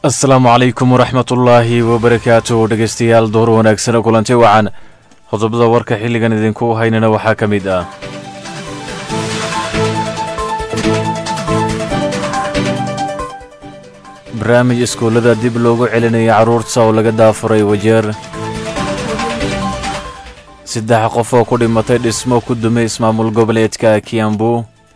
asalaamu calaykum waraxmat ullaahi wabarakaatu dhegeystayaal door wanaagsano kulanti wacan qodobada warka xilligan idinku haynana waxaa ka mid ah barnaamij iskuullada dib loogu celinaya carruurta oo laga daafuray wajeer saddex qof oo ku dhimatay dhismo ku dumay ismaamul goboleedka kiambu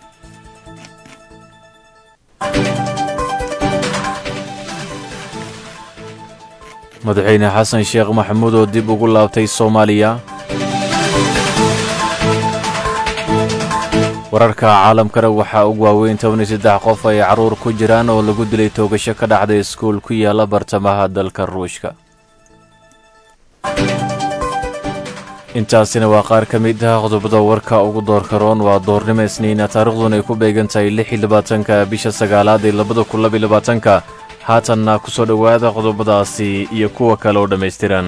madaxweyne xasan sheekh maxamuud oo dib ugu laabtay soomaaliya wararka caalamkana waxaa ugu waaweyn toban iyo saddex qof ay carruur ku jiraan oo lagu dilay toogasho ka dhacday iskuul ku yaala bartamaha dalka ruushka intaasina waa qaar ka mid ah qodobada warka ugu doorka roon waa doornimo isniina taariikhduna ay ku beegan tahay lix iyo labaatanka bisha sagaalaad ee labada kun laba iyo labaatanka haatanna ku soo dhowaada qodobadaasi iyo kuwa kale oo dhammaystiran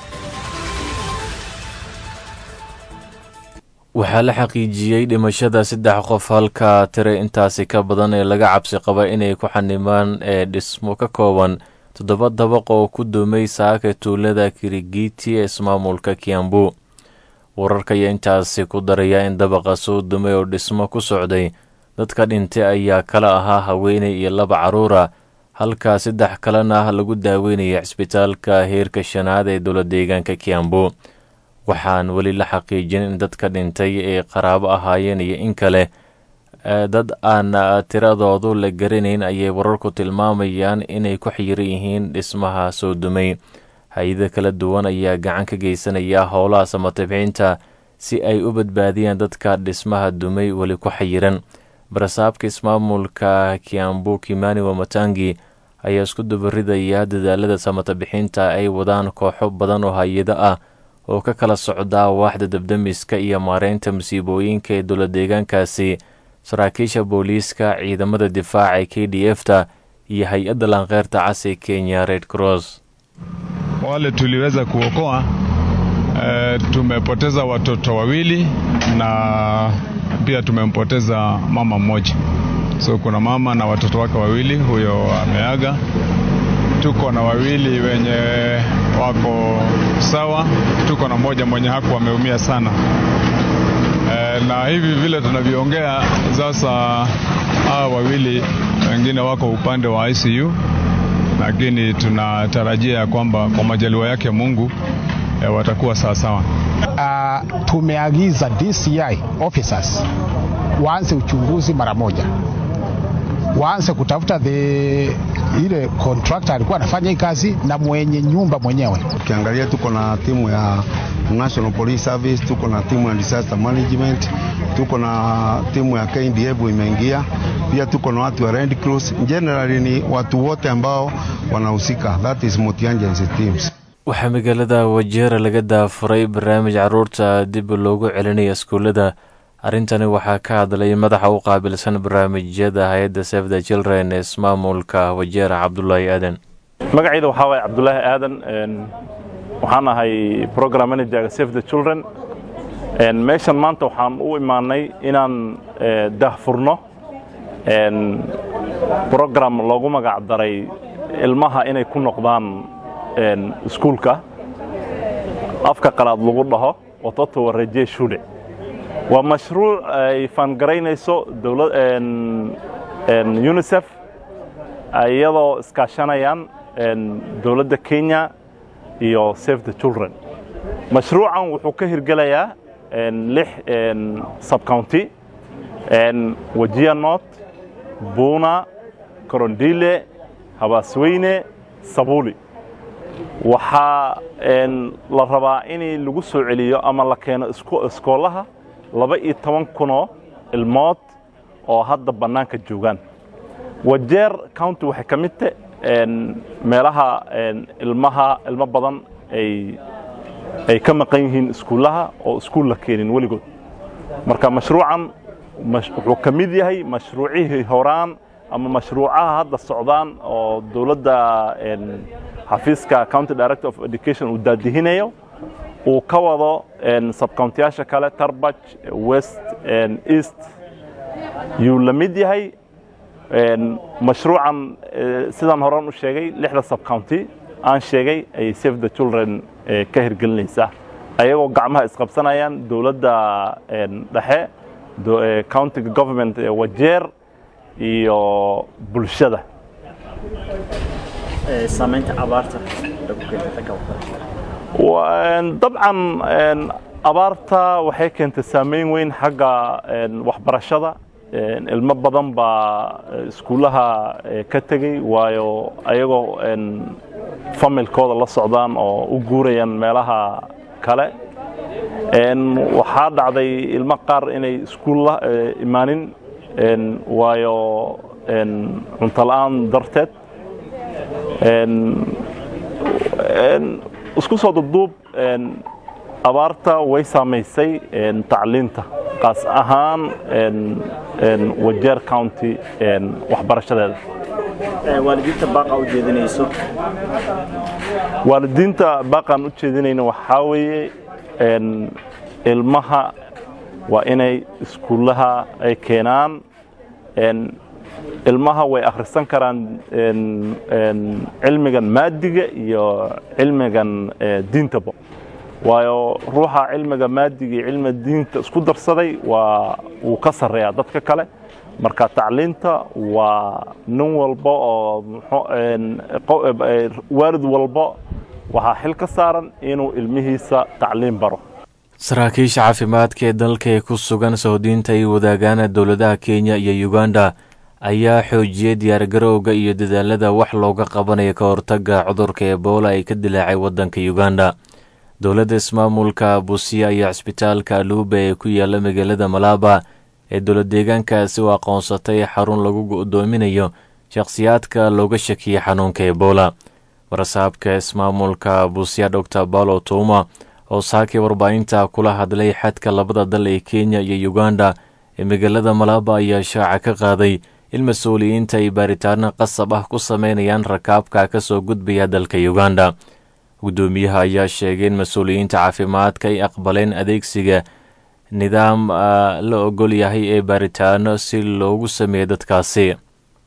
waxaa la xaqiijiyey dhimashada saddex qof halka tire intaasi ka badan ee laga cabsi qaba inay ku xanimaan ee dhismo ka kooban toddoba dabaq oo ku dumay saaka tuulada kirigiti ee ismaamulka kiambu wararka ayaa intaasi ku daraya in dabaqa soo dumay oo dhismo ku socday dadka dhintay ayaa kala ahaa haweeney iyo laba carruura halka saddex kalena lagu daaweynaya cisbitaalka heerka shanaad ee dowla deegaanka kiambu waxaan weli la xaqiijin in dadka dhintay ay qaraabo ahaayeen iyo in kale dad aan tiradoodu la garanayn ayay wararku tilmaamayaan inay ku xiran yihiin dhismaha soo dumay hay-ado kala duwan ayaa gacan ka geysanaya howlaha samatabxiinta si ay u badbaadiyaan dadka dhismaha dumay weli ku xayiran barasaabka ismaamulka kiambu kimani wamatangi ayaa isku dubaridaya dadaalada samatabixinta ay wadaan kooxo badan oo hay-ado ah oo ka kala socda waaxda dabdamiska iyo maareynta musiibooyinka ee dowla deegaankaasi saraakiisha booliiska ciidamada difaaca ee k d f ta iyo hay-adda lankeyrta cas ee kenya red cross wale tuliweza kuokoa e, tumepoteza watoto wawili na pia tumempoteza mama mmoja so kuna mama na watoto wake wawili huyo ameaga tuko na wawili wenye wako sawa tuko na mmoja mwenye haku ameumia sana e, na hivi vile tunavyoongea sasa hawa wawili wengine wako upande wa ICU lakini tunatarajia ya kwamba kwa majaliwa yake Mungu e, watakuwa sawasawa. Uh, tumeagiza DCI officers waanze uchunguzi mara moja, waanze kutafuta the ile contractor alikuwa anafanya hii kazi na mwenye nyumba mwenyewe. Ukiangalia tuko na timu ya National Police Service, tuko na timu ya disaster management, tuko na timu ya KDF imeingia, pia tuko na watu wa Red Cross. Generally ni watu wote ambao wanahusika, that is multi-agency teams. waxaa magaalada wajeera laga daafuray barnaamij carruurta dib loogu celinaya iskuullada arrintani waxaa ka hadlay madaxa u qaabilsan barnaamijyada hay-adda save the children ee ismaamulka wajeera cabdulaahi aadan magacayda waxaa waaya cabdulaahi aadan waxaan ahay program managerga save the children meeshan maanta waxaan u imaanay inaan daahfurno program loogu magac daray ilmaha inay ku noqdaan iskuulka afka qalaad lagu dhaho watoto warajee shude waa mashruuc ay faangaraynayso unisef iyadoo iskaashanayaan dowladda kenya iyo save the children mashruucan wuxuu ka hirgelayaa lix subcounty wajia north buuna korondile habaasweyne sabuli waxaa la rabaa in lagu soo celiyo ama la keeno iskoolaha laba iyo toban kunoo ilmood oo hadda bannaanka joogaan wajeer county waxay ka mid ta meelaha ilmaha ilmo badan ay ka maqan yihiin iskuullaha oo iskuul la keenin weligood marka mashruucan wuxuu ka mid yahay mashruucihii horaan ama mashruucaha hadda socdaan oo dowladda xafiiska county director of education uu daadihinayo uu ka wado subcountiyaasha kale tarbaj west east yuu la mid yahay mashruucan sidaan horan u sheegay lixda subcounty aan sheegay ayay save the children ka hirgelinaysaa ayagoo gacmaha isqabsanayaan dowladda dhexe countiga government ee wajeer iyo bulshada dabcan abaarta waxay keentay saameyn weyn xagga waxbarashada ilmo badan baa iskuullaha ka tegey waayo ayagoo familkooda la socdaan oo u guurayaan meelaha kale waxaa dhacday ilmo qaar inay iskuulla imaanin waayo cuntola'aan darteed isku soo duduub abaarta way saamaysay tacliinta qaas ahaan wajeer county waxbarashadeeda waalidiinta baaqa u jeedinayso waalidiinta baaqaan u jeedinayna waxaa weeye ilmaha waa inay iskuullaha ay keenaan ilmaha way akhrisan karaan cilmigan maadiga iyo cilmigan diintaba waayo ruuxa cilmiga maadiga iyo cilmiga diinta isku darsaday waa wuu ka sarreeyaa dadka kale marka tacliinta waa nin walba oo waalid walba waxaa xil ka saaran inuu ilmihiisa tacliin baro saraakiisha caafimaadka ee dalka ee ku sugan sahudiinta ay wadaagaan dowladaha kenya iyo uganda ayaa xoojiyey diyaargarowga iyo dadaalada wax looga qabanayo ka hortagga cudurka ebola ay ka dilaacay waddanka uganda dowladda ismaamulka busiya ayaa cisbitaalka aluuba ee ku yaala magaalada malaaba ee dowlad deegaankaasi u aqoonsatay xarun lagu go'doominayo shakhsiyaadka looga shakiyey xanuunka ebola warasaabka ismaamulka busiya doctor paulo tuuma oo saakii warbaahinta kula hadlay xadka labada dal ee kenya iyo uganda ee magaalada malaaba ayaa shaaca ka qaaday in mas-uuliyiinta ay baaritaano qasab ah ku sameynayaan rakaabka ka soo gudbaya dalka uganda guddoomiyaha ayaa sheegay in mas-uuliyiinta caafimaadka ay aqbaleen adeegsiga nidaam la ogol yahay ee baaritaano si loogu sameeyo dadkaasi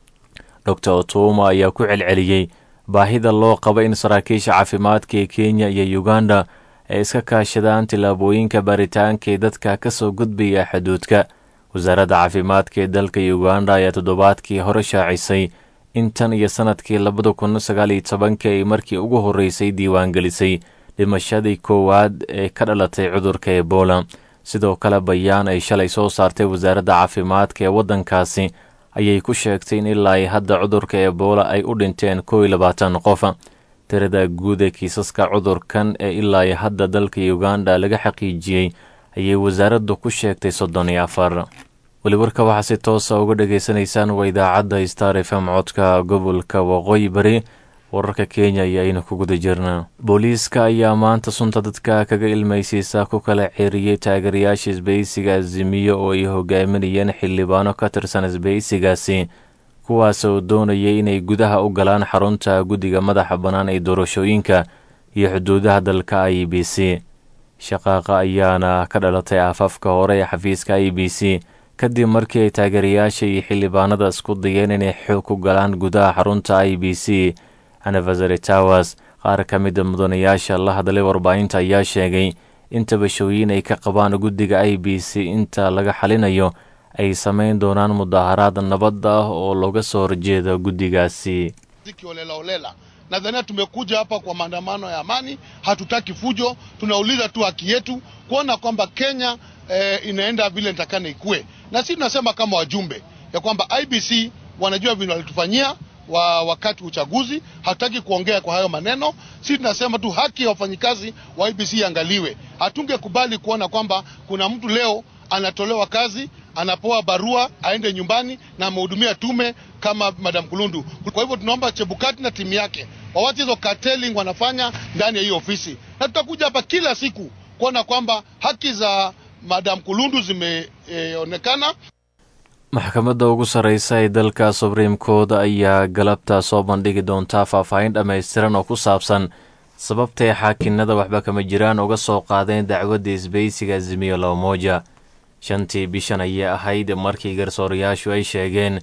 doctor otuma ayaa ku celceliyey baahida loo qabo in saraakiisha caafimaadka ee kenya iyo uganda ay iska kaashadaan tillaabooyinka baaritaanka ee dadka ka soo gudbaya xuduudka wasaaradda caafimaadka ee dalka uganda ayaa toddobaadkii hore shaacisay in tan iyo sannadkii labada kun sagaal iyo tobankii ay markii ugu horreysay diiwaangelisay dhimashadii koowaad ee ka dhalatay cudurka ebola sidoo kale bayaan ay shalay soo saartay wasaaradda caafimaadka ee waddankaasi ayay ku sheegtay in ilaa ay hadda cudurka ebola ay u dhinteen kow iyo labaatan qof tirada guud ee kiisaska cudurkan ee ilaa ay hadda dalka uganda laga xaqiijiyey ayay wasaaraddu ku sheegtay soddon iyo afar weli warka waxaa si toosa uga dhagaysanaysaan waa idaacadda star f m codka gobolka waqooyi bari wararka kenya iyo aynu ku guda jirna booliiska ayaa maanta sunta dadka kaga ilmaysiisa ku kala ceeriyey taageerayaasha isbahaysiga azimiyo oo ay hogaaminayeen xildhibaano ka tirsan isbahaysigaasi kuwaas oo doonayay inay gudaha u galaan xarunta guddiga madaxa bannaan ee doorashooyinka iyo xuduudaha dalka i b c shaqaaqa ayaana ka dhalatay aafafka hore ee xafiiska i b c kadib markii ay taageerayaasha iyo xildhibaanada isku dayeen inay xoog ku galaan gudaha xarunta i b c anniversary towers qaar ka mida mudanayaasha la hadlay warbaahinta ayaa sheegay in tabashooyin ay ka qabaan guddiga i b c inta laga xalinayo ay samayn doonaan mudaharaad nabad ah oo looga soo horjeeda guddigaasi kiolelaolela nadhania tumekuja hapa kwa maandamano ya amani hatutaki fujo tunauliza tu haki yetu kuona kwamba kenya eh, inaenda vile nitakana ikue na sisi tunasema kama wajumbe ya kwamba ibc wanajua vile walitufanyia wa wakati uchaguzi hatutaki kuongea kwa hayo maneno sisi tunasema tu haki ya wafanyikazi wa ibc iangaliwe hatungekubali kuona kwamba kuna mtu leo anatolewa kazi anapewa barua aende nyumbani na amehudumia tume kama madam kulundu kwa hivyo tunaomba chebukati na timu yake wawache hizo cartelling wanafanya ndani ya hiyo ofisi na tutakuja hapa kila siku kuona kwamba haki za madam kulundu zimeonekana e, maxkamadda ugu sarreysa ee dalka subriim court ayaa galabta soo bandhigi doontaa faahfaahin dhammaystiran oo ku saabsan sababtay xaakinada waxba kama jiraan uga soo qaadeen dacwadda isbaysiga azimiyo lamoja shantii bishan ayay ahayd markii garsoorayaashu ay sheegeen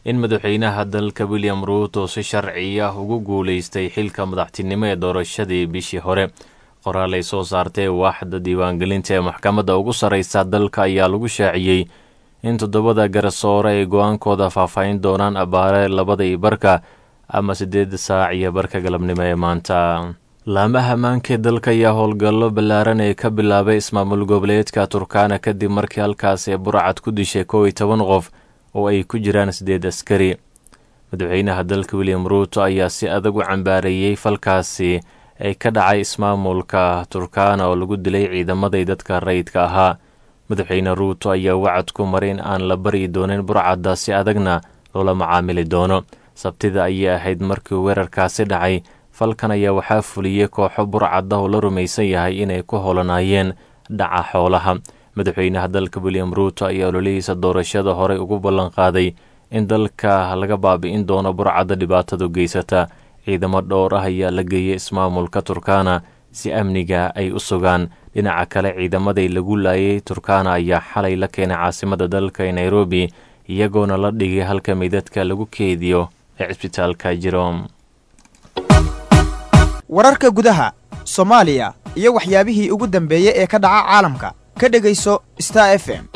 in madaxweynaha dalka william ruuto si sharci ah ugu guulaystay xilka madaxtinimo ee doorashadii bishii hore qoraal ay soo saartay waaxda diiwaangelinta ee maxkamadda ugu sarreysa dalka ayaa lagu shaaciyey in toddobada garsoore ay go-aankooda faahfaahin doonaan abaare labada iyo barka ama siddeed saac iyo barka galabnimo ee maanta laamaha ammaanka ee dalka ayaa howlgallo ballaaran ee ka bilaabay ismaamul goboleedka turkana kadib markii halkaas ee burcad ku dishay kow iyo toban qof oo ay ku jiraan siddeed askari madaxweynaha dalka william ruuto ayaa si adag u cambaareeyey falkaasi ee ka dhacay ismaamulka turkana oo lagu dilay ciidamaday dadka rayidka ahaa madaxweyne ruuto ayaa wacad ku maray in aan la baryi doonin burcadda si adagna loola macaamili doono sabtida ayay ahayd markii weerarkaasi dhacay falkan ayaa waxaa fuliyey kooxo burcadda oo la rumaysan yahay inay ku holanaayeen dhaca xoolaha madaxweynaha dalka william ruuto ayaa ololihiisa doorashada horey ugu ballanqaaday in dalka laga baabi'in doono burcadda dhibaatadu geysata ciidamo dhowr ah ayaa la geeyey ismaamulka turkana si amniga ay u sugaan dhinaca kale ciidamaday lagu laayay turkana ayaa xalay la keenay caasimada dalka ee nairobi iyagoona la dhigay halka meydadka lagu keediyo ee cisbitaalka jirom wararka gudaha soomaaliya iyo waxyaabihii ugu dambeeyey ee ka dhaca caalamka ka dhegayso star f m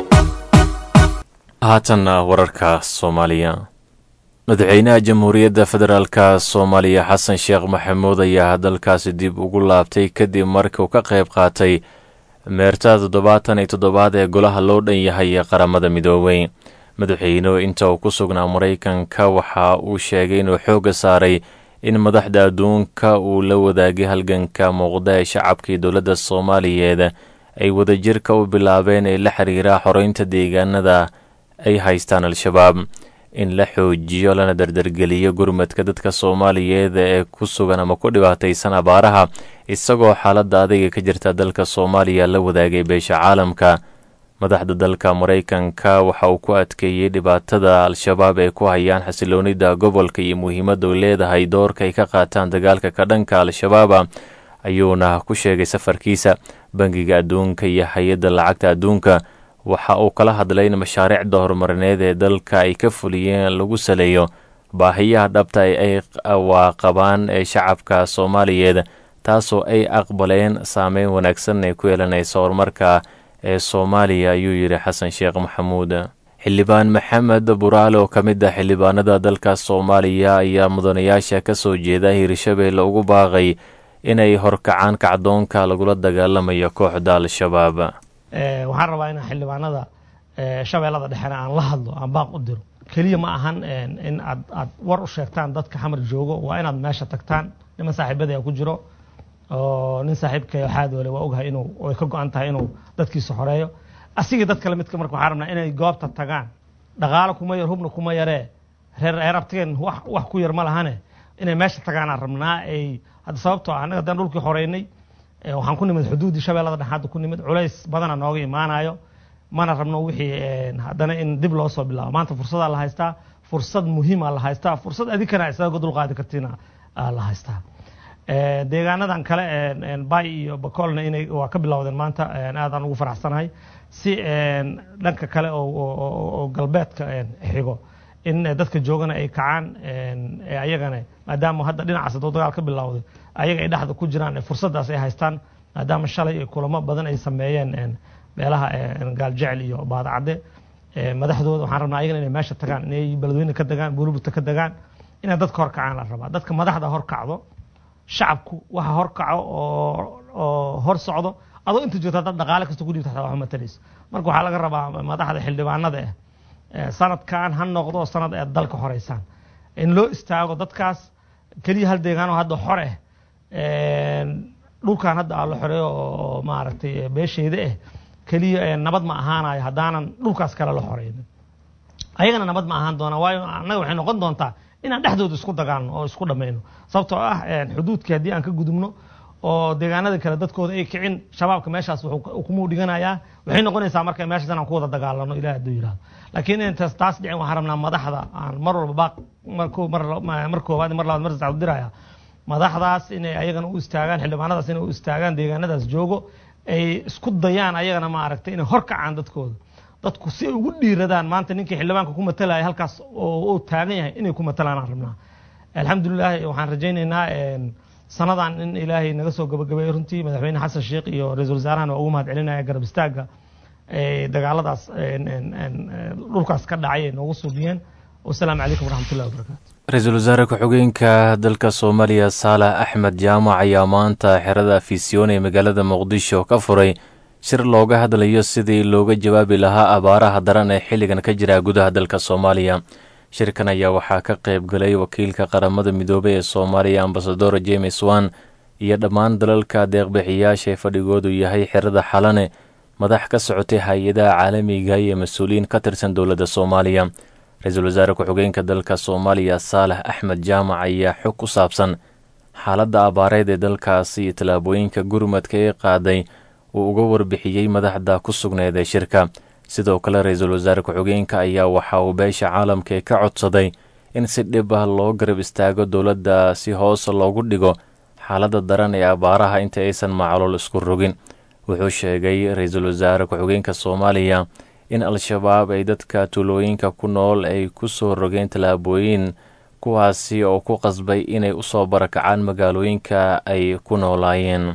haatanna wararka soomaaliya madaxweynaha jamhuuriyadda federaalka soomaaliya xasan sheekh maxamuud ayaa dalkaasi dib ugu laabtay kadib markii uu ka qayb qaatay meerta toddobaatan iyo toddobaad ee golaha loo dhan yahay ee qaramada midoobey madaxweynuhu inta uu ku sugnaa maraykanka waxa uu sheegay inuu xoogga saaray in madaxda adduunka uu la wadaagay halganka muuqda ee shacabkii dowladda soomaaliyeed ay wadajirka u bilaabeen ee la xiriira xoreynta deegaanada ay haystaan al-shabaab in la xoojiyo lana dardargeliyo gurmadka dadka soomaaliyeed ee ku sugan ama ku dhibaataysan abaaraha isagoo xaaladda adayga ka jirta dalka soomaaliya la wadaagay beesha caalamka madaxda dalka maraykanka waxa uu ku adkeeyey dhibaatada al-shabaab ee ku hayaan xasiloonida gobolka iyo muhiimadda u leedahay doorka ay ka qaataan dagaalka ka dhanka al-shabaaba ayuuna ku sheegay safarkiisa bangiga adduunka iyo hay-adda lacagta adduunka waxa uu kala hadlay in mashaariicda horumarineed ee dalka ay ka fuliyeen lagu saleeyo baahiyaha dhabta ay waaqabaan ee shacabka soomaaliyeed taasoo ay aqbaleen saameyn wanaagsan ay ku yeelanaysa horumarka ee soomaaliya ayuu yidhi xasan sheekh maxamuud xildhibaan maxamed buraale oo ka mid ah xildhibaanada dalka soomaaliya ayaa mudanayaasha ka soo jeeda hirshabeelle ugu baaqay inay horkacaan kacdoonka lagula dagaalamayo kooxda al-shabaab waxaan rabaa inaan xildhibaanada shabeellada dhexena aan la hadlo aan baaq u diro keliya ma ahan in aad aad war u sheegtaan dadka xamar joogo waa inaad meesha tagtaan niman saaxiibadaya ku jiro oo nin saaxiibka xaadoole waa ogahay inuu ay ka go-an tahay inuu dadkiisa xoreeyo asigii dad kale midka marka waxaan rabnaa inay goobta tagaan dhaqaalo kuma yar hubna kuma yaree reer eerabtigeen wax wax ku yar ma lahane inay meesha tagaanaan rabnaa ay hadda sababtoo ah annaga haddaan dhulkii xoreynay waxaan ku nimid xuduuddii shabeellada dhex hadda ku nimid culays badana nooga imaanayo mana rabno wixii haddana in dib loo soo bilaabo maanta fursadaa la haystaa fursad muhiima la haystaa fursad adinkana isaga dulqaadi kartiina la haystaa deegaanadan kale bay iyo bakoolna inay waa ka bilowdeen maanta aadaan ugu faraxsanahay si dhanka kale oo galbeedka xigo in dadka joogana ay kacaan ayagana maadaama hadda dhinacaas doo dagaal ka bilowday ayaga ay dhexda ku jiraan fursaddaas ay haystaan maadaama shalay kulamo badan ay sameeyeen meelaha gaaljecel iyo baadacadde madaxdooda waxaan rabnaa ayagana inay meesha tagaan inay beledweyne ka degaan buulubugta ka degaan inay dadka horkacaan la rabaa dadka madaxda horkacdo shacabku waxa horkaco oo oo hor socdo adoo inta jirto haddaad dhaqaale kasta ku dhiibta xataa wax matalayso marka waxaa laga rabaa madaxda xildhibaanada ah sanadkan ha noqdo sanad aad dalka horeysaan in loo istaago dadkaas keliya hal deegaanoo hadda xore ah dhulkan hadda aa la xoreeyo oo maaragtay beesheyda ah keliya nabad ma ahaanayo haddaanan dhulkaas kale la xoreynin ayagana nabad ma ahaan doonaa waayo annaga waxay noqon doontaa inaan dhexdooda isku dagaalno oo isku dhammayno sababtoo ah xuduudkii haddii aan ka gudubno oo deegaanada kale dadkooda ay kicin shabaabka meeshaas kumuu dhiganayaa waxay noqonaysaa marka meeshaas inaan ku wada dagaalano ilaah hadduu yidhahdo laakiin intaas taas dhicin waxaan rabnaa madaxda aan mar walba baaq mar koowaad mar labaad mar saddexaad u diraya madaxdaas inay ayagana u istaagaan xildhibaanadaas inay u istaagaan deegaanadaas joogo ay isku dayaan ayagana maaragtay inay hor kacaan dadkooda dadku si ay ugu dhiiradaan maanta ninkii xildhibaanka ku matalaya halkaas oo uu taagan yahay inay ku matalaan aan rabnaa alxamdulilah waxaan rajaynaynaa sanadan in ilaahay naga soo gabagabeeyey runtii madaxweyne xasan sheekh iyo ra-iisul wasaarahana waa ugu mahad celinaya garab istaagga dagaaladaas dhulkaas ka dhacay ay noogu suubiyeen wasalaamu calaykum waraxmatullahi wabarakaatu ra-iisul wasaare ku-xigeenka dalka soomaaliya saalax axmed jaamac ayaa maanta xerada fiisyoon ee magaalada muqdisho ka furay shir looga hadlayo sidii looga jawaabi lahaa abaaraha daran ee xilligan ka jira gudaha dalka soomaaliya shirkan ayaa waxaa ka qayb galay wakiilka qaramada midoobey ee soomaaliya ambasador james wan iyo dhammaan dalalka deeqbixiyaasha ee fadhigoodu yahay xerada xalane madax ka socotay hay-adaha caalamiga iyo mas-uuliyiin ka tirsan dowladda soomaaliya ra-iisul wasaare ku-xigeenka dalka soomaaliya saalax axmed jaamac ayaa xog ku saabsan xaaladda abaareed ee dalkaasi iyo tallaabooyinka gurmadka ee qaaday uu uga warbixiyey madaxda ku sugneed ee shirka sidoo kale ra-iisul wasaare ku-xigeenka ayaa waxa uu beesha caalamka ka codsaday in si dhib ah loo garab istaago dowladda si hoos loogu dhigo xaaladda daran ee abaaraha inta aysan macluul isku rogin wuxuu sheegay ra-iisul wasaare ku-xigeenka soomaaliya in al-shabaab ay dadka tuulooyinka ku nool ay ku soo rogeen tallaabooyin kuwaasi oo ku qasbay inay usoo barakacaan magaalooyinka ay ku noolaayeen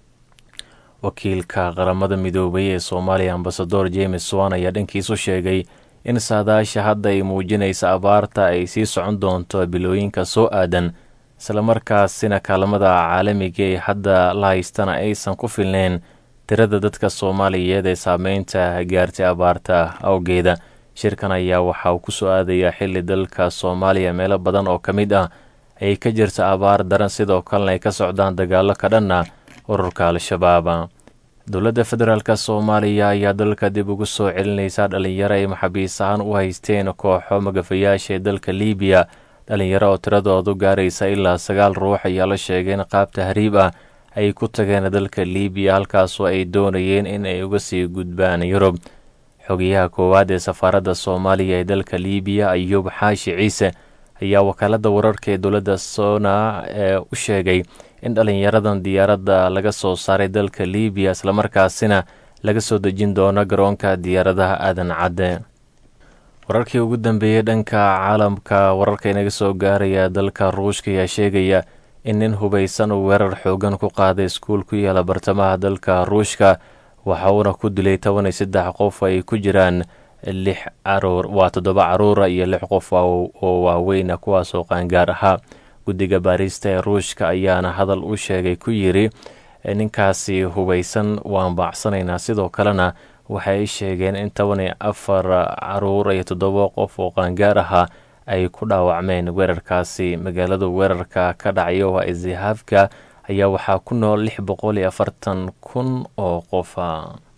wakiilka qaramada midoobay ee soomaaliya ambasador james wan ayaa dhankiisu sheegay in saadaasha hadda ay muujinaysa abaarta ay sii socon doonto bilooyinka soo aadan islamarkaasina kaalmada caalamiga ee hadda la haystana aysan ku filneyn tirada dadka soomaaliyeed ee saameynta gaartay abaarta awgeeda shirkan ayaa waxa uu kusoo aadayaa xili dalka soomaaliya meelo badan oo ka mid ah ay ka jirta abaar daran sidoo kalena ay ka socdaan dagaalo ka dhanna ururka al-shabaab dowladda federaalk soomaaliya ayaa dalka dib ugu soo celinaysa dhalinyaro ay maxaabiis ahaan u haysteen kooxo magafayaasha ee dalka liibiya dhalinyaro oo tiradoodu gaaraysa ilaa sagaal ruux ayaa la sheegay in qaab tahriib ah ay ku tageen dalka liibiya halkaasoo ay doonayeen in ay uga sii gudbaan yurub xogayaha koowaad ee safaaradda soomaaliya ee dalka liibiya ayuub xaashi ciise ayaa wakaaladda wararka ee dowladda sona ee u sheegay in dhalinyaradan diyaaradda laga soo saaray dalka liibiya islamarkaasina laga soo dejin doono garoonka diyaaradaha aadan cadde wararkii ugu dambeeyey dhanka caalamka wararka inaga soo gaaraya dalka ruushka ayaa sheegaya in nin hubaysan uu weerar xoogan ku qaaday iskuul ku yaala bartamaha dalka ruushka waxa uuna ku dilay toban iyo saddex qof ay ku jiraan lix caruur waa toddoba caruura iyo lix qof oo waaweyna kuwaasoo qaangaar ahaa guddiga baarista ee ruushka ayaana hadal u sheegay ku yiri ninkaasi hubaysan waan baacsanaynaa sidoo kalena waxay sheegeen in toban iyo afar caruur iyo toddoba qof oo qaangaar ahaa ay ku dhaawacmeen weerarkaasi magaalada weerarka ka dhacaya waa izihaafka ayaa waxaa ku nool lix boqol iyo afartan kun oo qofa